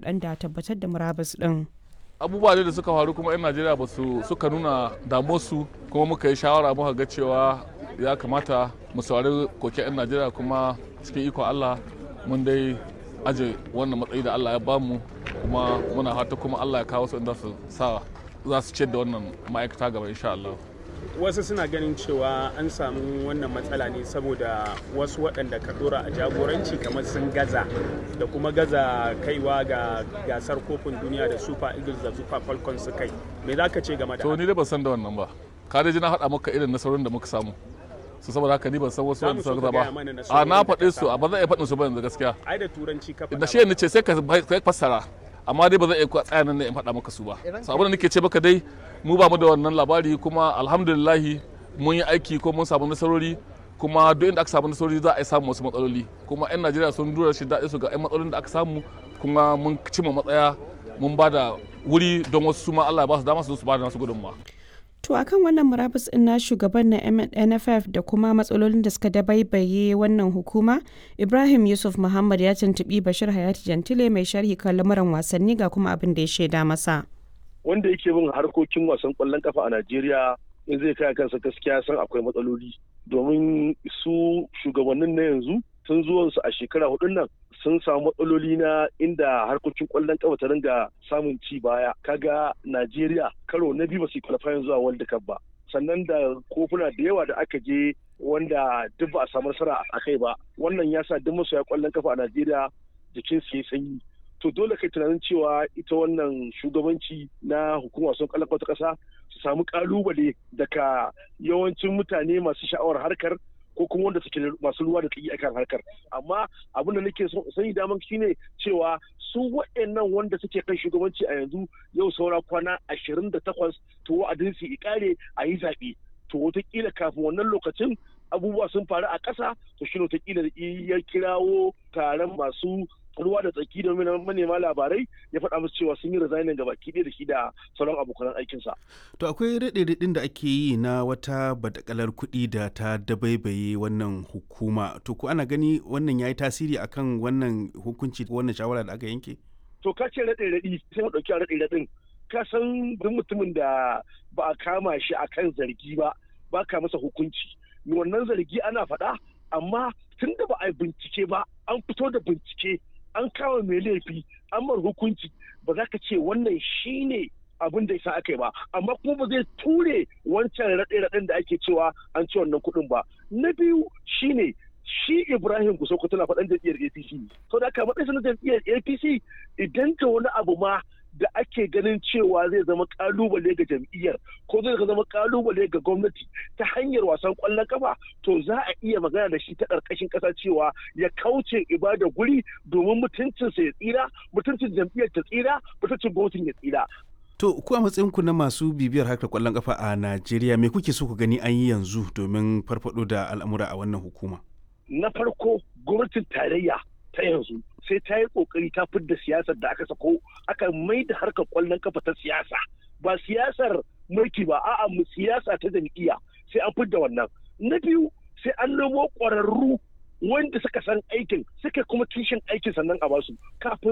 sharuɗan da tabbatar da murabus ɗin. abubuwa da suka faru kuma 'yan najeriya ba su suka nuna damuwarsu kuma muka yi shawara muka ga cewa ya kamata mu saurari koke 'yan najeriya kuma cikin ikon allah mun dai aje wannan matsayi da allah ya bamu kuma muna fata kuma allah ya kawo su inda su sa za su ciyar da wannan ma'aikata gaba insha allah wasu suna ganin cewa an samu wannan matsala ne saboda wasu waɗanda ka dora a jagoranci kamar sun gaza da kuma gaza kaiwa ga gasar kofin duniya da super eagles da super falcons su kai me za ka ce game da to ni dai ban san da wannan ba ka dai ji na faɗa maka irin nasarorin da muka samu su saboda haka ni ban san wasu wanda suka gaza ba a na faɗe su a ba zan iya faɗin su ba yanzu gaskiya ai da turanci ka faɗa da shi ne ce sai ka fassara amma dai ba zan iya tsaya nan ne in faɗa maka su ba so abin da nake ce maka dai mu ba mu da wannan labari kuma alhamdulillahi mun yi aiki ko mun samu nasarori kuma duk inda aka samu nasarori za a yi samun wasu matsaloli kuma 'yan najeriya sun dura shi daɗi su ga 'yan matsalolin da aka samu kuma mun cimma matsaya mun ba da wuri don wasu su ma allah ya ba su dama su su ba da nasu gudunmawa To akan wannan murabus ɗin na shugaban na NFF da kuma matsalolin da suka dabaibaye wannan hukuma, Ibrahim Yusuf Muhammad ya tuntuɓi Bashir Hayati Jantile mai sharhi kan lamuran wasanni ga kuma abin da ya shaida masa. Wanda yake bin harkokin wasan ƙwallon kafa a Najeriya in zai kai kansa gaskiya san akwai matsaloli domin su shugabannin na yanzu tun zuwansu a shekara hudun nan sun samu matsaloli na inda harkokin kwallon kafa ta ringa samun ci baya kaga Najeriya karo na biyu ba su qualifying zuwa World Cup ba sannan da kofuna da yawa da aka je wanda duk ba a samu nasara a kai ba wannan ya sa duk masoya kwallon kafa a Najeriya jikin su ya sanyi to dole kai tunanin cewa ita wannan shugabanci na hukumar wasan kwallon kafa ta kasa su samu kalubale daga yawancin mutane masu sha'awar harkar ko kuma wanda suke masu ruwa da tsaki akan harkar amma abin da nake sani daman shine cewa su waɗannan wanda suke kan shugabanci a yanzu yau saura kwana ashirin da takwas to wa'adin su ikare a yi zaɓe to wataƙila kafin wannan lokacin abubuwa sun faru a ƙasa to shi wataƙila ya kirawo taron masu ruwa da tsaki da manema labarai ya faɗa musu cewa sun yi resignin ga baki da shi da sauran abokan aikinsa. To akwai raɗe-raɗin da ake yi na wata badakalar kuɗi da ta dabaibaye wannan hukuma. To ko ana gani wannan ya yi tasiri akan wannan hukunci wannan shawara da aka yanke? To ka ce raɗe-raɗi sai mu ɗauki raɗe-raɗin. Ka san duk mutumin da ba a kama shi akan zargi ba ba ka masa hukunci. Wannan zargi ana faɗa amma tun da ba a yi bincike ba an fito da bincike an kawo mai laifi an mar hukunci ba za ka ce wannan shi ne abin da isa aka yi ba amma kuma ba zai ture wancan raɗe-raɗen da ake cewa an ci wannan kuɗin ba na biyu shine shi ibrahim kusoko tana faɗan jam'iyyar apc to da aka matsayin na jam'iyyar apc idan ka wani abu ma da ake ganin cewa zai zama kalubale ga jam'iyyar ko zai zama kalubale ga gwamnati ta hanyar wasan kwallon kafa to za a iya magana da shi ta ƙarƙashin ƙasa cewa ya kauce ibada guri domin mutuncinsa ya tsira mutuncin jam'iyyar ta tsira mutuncin gwamnatin ya tsira To ku a matsayinku na masu bibiyar harkar kwallon kafa a Najeriya me kuke so ku gani an yi yanzu domin farfado da al'amura a wannan hukuma? Na farko gwamnatin tarayya ta yanzu sai ta yi kokari ta fidda siyasar da aka sako aka mai da harkar kwallon kafa ta siyasa ba siyasar mulki ba a'a mu siyasa ta jam'iyya sai an fidda wannan na biyu sai an nemo ƙwararru wanda suka san aikin suka kuma kishin aikin sannan a basu kafin